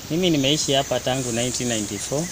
Mimi nimeishi hapa tangu 1994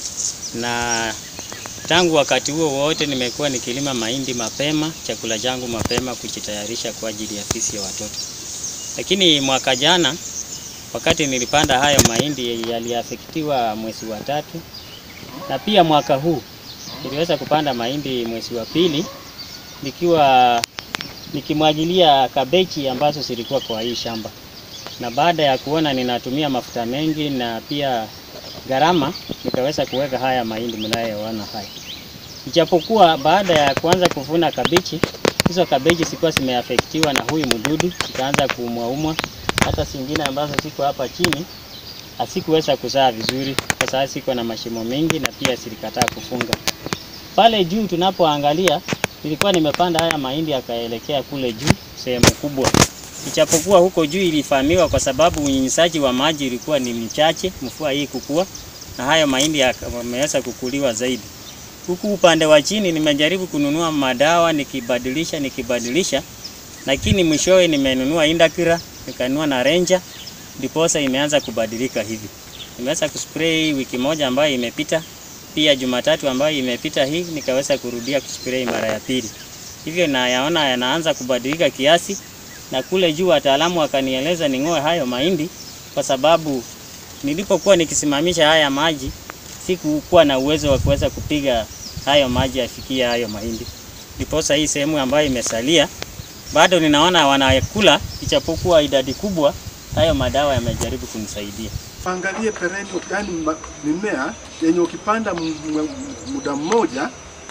na tangu wakati huo wote nimekuwa nikilima mahindi mapema, chakula changu mapema, kujitayarisha kwa ajili ya fisi ya watoto. Lakini mwaka jana wakati nilipanda hayo mahindi yaliafektiwa mwezi wa tatu, na pia mwaka huu niliweza kupanda mahindi mwezi wa pili nikiwa nikimwagilia kabeji ambazo zilikuwa kwa hii shamba, na baada ya kuona ninatumia mafuta mengi na pia gharama, nikaweza kuweka haya mahindi mnayoona haya. Ijapokuwa baada ya kuanza kuvuna kabeji, hizo kabeji zilikuwa zimeafektiwa na huyu mdudu, zikaanza kuumwaumwa. Hata zingine ambazo ziko hapa chini hasikuweza kuzaa vizuri, kwa sababu ziko na mashimo mengi na pia zilikataa kufunga. Pale juu tunapoangalia, nilikuwa nimepanda haya mahindi yakaelekea kule juu sehemu kubwa, ijapokuwa huko juu ilifahamiwa kwa sababu unyunyizaji wa maji ilikuwa ni mchache, mvua hii kukua, na hayo mahindi yameweza kukuliwa zaidi. Huku upande wa chini nimejaribu kununua madawa nikibadilisha nikibadilisha, lakini mwishowe nimenunua Indakira nikanunua na Ranger, ndiposa imeanza kubadilika hivi. Nimeweza kuspray wiki moja ambayo imepita, pia Jumatatu ambayo imepita hii nikaweza kurudia kuspray mara ya pili. Hivyo nayaona yanaanza kubadilika kiasi, na kule juu wataalamu wakanieleza ning'oe hayo mahindi kwa sababu nilipokuwa nikisimamisha haya maji sikukuwa na uwezo wa kuweza kupiga hayo maji yafikie hayo mahindi. Ndiposa hii sehemu ambayo imesalia bado ninaona wanakula, ichapokuwa idadi kubwa, hayo madawa yamejaribu kunisaidia. Angalie perennial, yani mimea yenye ukipanda muda mmoja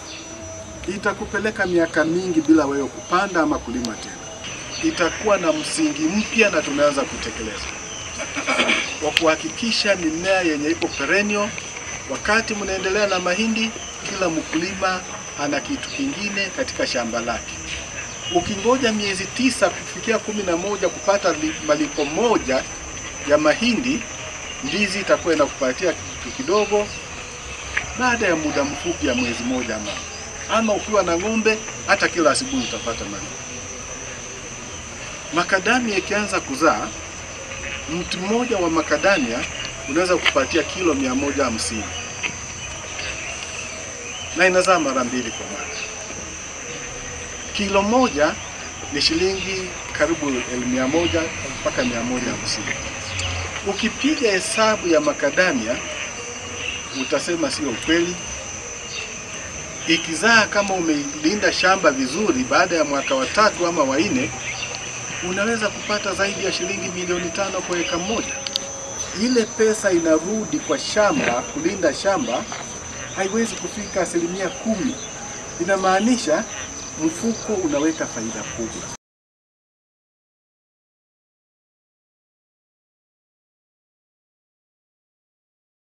itakupeleka miaka mingi bila wewe kupanda ama kulima tena. Itakuwa na msingi mpya na tumeanza kutekeleza kwa kuhakikisha mimea yenye iko perennial. Wakati mnaendelea na mahindi, kila mkulima ana kitu kingine katika shamba lake. Ukingoja miezi tisa kufikia kumi na moja kupata malipo moja ya mahindi, ndizi itakuwa inakupatia kitu kidogo baada ya muda mfupi ya mwezi moja ama ama ukiwa na ng'ombe, hata kila asubuhi utapata malipo. Makadamia ikianza kuzaa, mti mmoja wa makadamia unaweza kupatia kilo mia moja hamsini na inazaa mara mbili kwa mwaka. Kilo moja ni shilingi karibu elfu mia moja mpaka mia moja hamsini. Ukipiga hesabu ya makadamia utasema sio ukweli. Ikizaa kama umelinda shamba vizuri, baada ya mwaka wa tatu ama wa nne unaweza kupata zaidi ya shilingi milioni tano kwa eka moja. Ile pesa inarudi kwa shamba, kulinda shamba haiwezi kufika asilimia kumi. Inamaanisha mfuko unaweka faida kubwa.